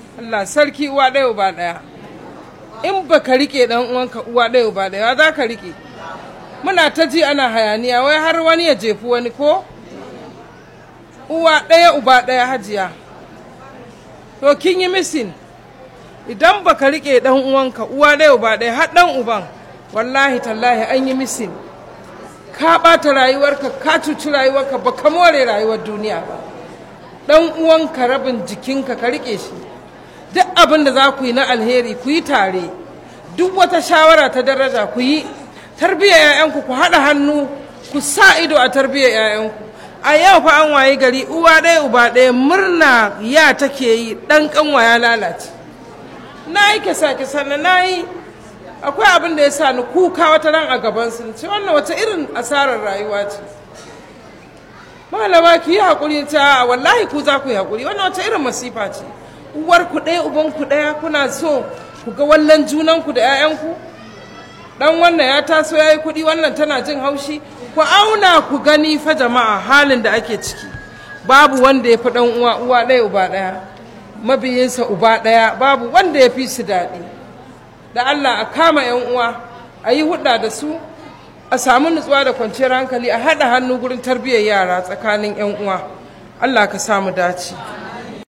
Allah sarki uwa ɗaya uba ɗaya in ba ka riƙe ɗan uwanka uwa ɗaya uba ɗaya za ka riƙe muna ta ji ana hayaniya wai har wani ya jefi wani ko uwa ɗaya uba ɗaya hajiya to kin yi misin idan ba ka riƙe ɗan uwanka uwa ɗaya uba ɗaya har ɗan uban wallahi tallahi an yi misin ka ɓata rayuwarka ka cuci rayuwarka ba ka more rayuwar duniya ba ɗan uwanka rabin jikinka ka riƙe shi duk abin da za ku yi na alheri ku yi tare duk wata shawara ta daraja ku yi tarbiyyar 'ya'yanku ku haɗa hannu ku sa ido a tarbiyyar 'ya'yanku a yau fa an wayi gari uwa ɗaya uba ɗaya murna ya take yi ɗan ƙanwa ya lalace na yi kisa kisa na na yi akwai abin da ya sa ni kuka wata ran a gaban su ce wannan wata irin asarar rayuwa ce malama ki yi haƙuri ta wallahi ku za ku yi haƙuri wannan wata irin masifa ce uwar ku ɗaya uban ku ɗaya kuna so ku ga wallan junan ku da 'ya'yanku dan wannan ya taso ya yi kuɗi wannan tana jin haushi ku auna ku gani fa jama'a halin da ake ciki babu wanda ya fi ɗan uwa uwa ɗaya uba ɗaya mabiyinsa uba ɗaya babu wanda ya fi su daɗi da Allah a kama 'yan uwa a yi hudda da su a samu nutsuwa da kwanciyar hankali a haɗa hannu gurin tarbiyyar yara tsakanin 'yan uwa Allah ka samu dace